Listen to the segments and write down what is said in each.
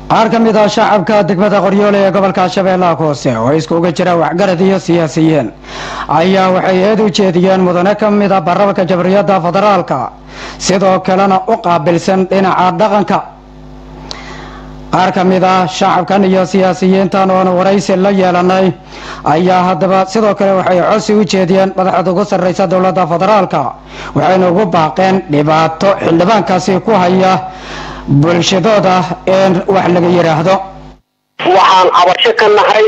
qaar ka mid ah shacabka degmada qoryoole ee gobolka shabeellaha hoose oo iskuga jira waxgarad iyo siyaasiyiin ayaa waxay eed u jeediyeen mudane ka mid a baarlamaanka jamhuuriyadda federaalka sidoo kalena u qaabilsan dhinaca dhaqanka qaar ka mid ah shacabkan iyo siyaasiyiintan oona waraysi la yeelanay ayaa haddaba sidoo kale waxay codsi u jeediyeen madaxda ugu sarreysa dowladda federaalka waxayna ugu baaqeen dhibaato xildhibaankaasi ku haya bulshadooda in wax laga yidhaahdo waxaan cabasho ka nahay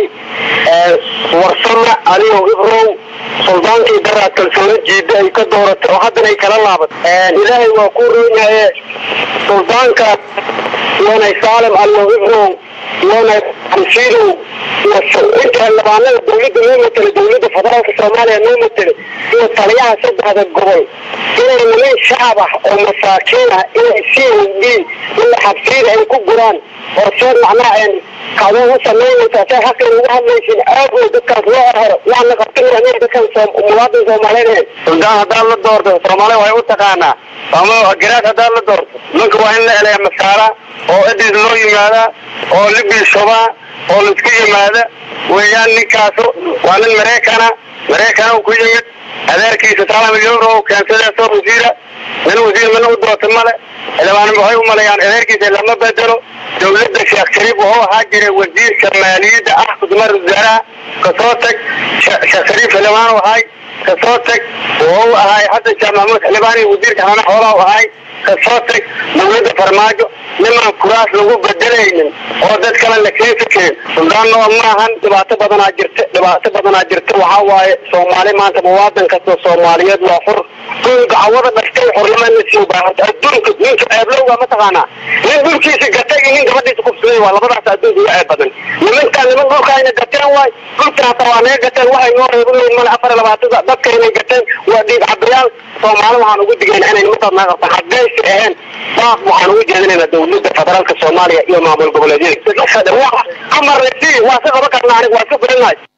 warsame aliyow ibrow suldaankii daraa kalsooni jiida ay ka dooratay oo haddana ay kala laabatay ilaahay waa ku roonyaye suldaanka iyoonay saalim aliyow ibrow iyoonay ansiidow iyo inta xildhibaanada dawladda noo matela dawladda federaalka soomaaliya noo matela iyo taliyaha saddexda gobol inay niman shacab ah oo masaakiin ah inay sii weydiin ila xabsiyada ay ku guraan oo see macnaha kacdoon u samaynaysaa see xaqin ugu hadlaysin aagoo dadkaas loo erhero waana qabtinaa dadkan muwaadin soomaaliyeed suldaan haddaan la doorto soomaaliya way u taqaanaa ama garaad haddaan la doorto ninka waa in la eleya masaara oo ciddiis loo yimaadaa oo libiishobaa oo laisku yimaada weeyaan ninkaasu waa nin maraykana maraykana ku yimid adeerkiisa salam euro keensadee soo wasiira nin wasiir mina u doorta male xildhibaan waxay u maleeyaan adeerkiisa lama bedelo dawladda sheekh shariif wuxuu ahaa jiray wasiirka maaliyadda ah kudmar wasaaraha kasoo tag sheekh shariif xildhibaan u ahay kasoo tag wuxuu ahay hadda sheekh maxamuud xildhibaan iyo wasiirka xanaana xoolaha u ahay kasoo tag dawladda farmaajo nimaan kuraas lagu bedelaynin oo dad kale la keeni karin suldaan noo maahan dhibaato badanaa jirta dhibaato badanaa jirta waxaa waaye soomaali maanta muwaadan kastoo soomaaliyeed waa xur duunka cawada dhashtay xornimo la sii baahanta adduunka ninka ceeblowga mataqaanaa nin dhulkiisa gatay iyo nin gabadhiisa kufsaday waa labadaas adduunka uga ceeb badan nimankaan niman dhulkaayna gateen waay dhulkan hataa waa naga gateen waxay noo reeban male afar iyo labaatada dadka inay gateen waa dhiig cabayaal soomaali waxaan ugu digayna inay nimankaas naga qabtaan haddaysi ahayn baaq waxaan ugu jeedinaynaa dawladda federaalka soomaaliya iyo maamul goboleedyada amarna si waa si qaban karnaa aniga waa si filinahay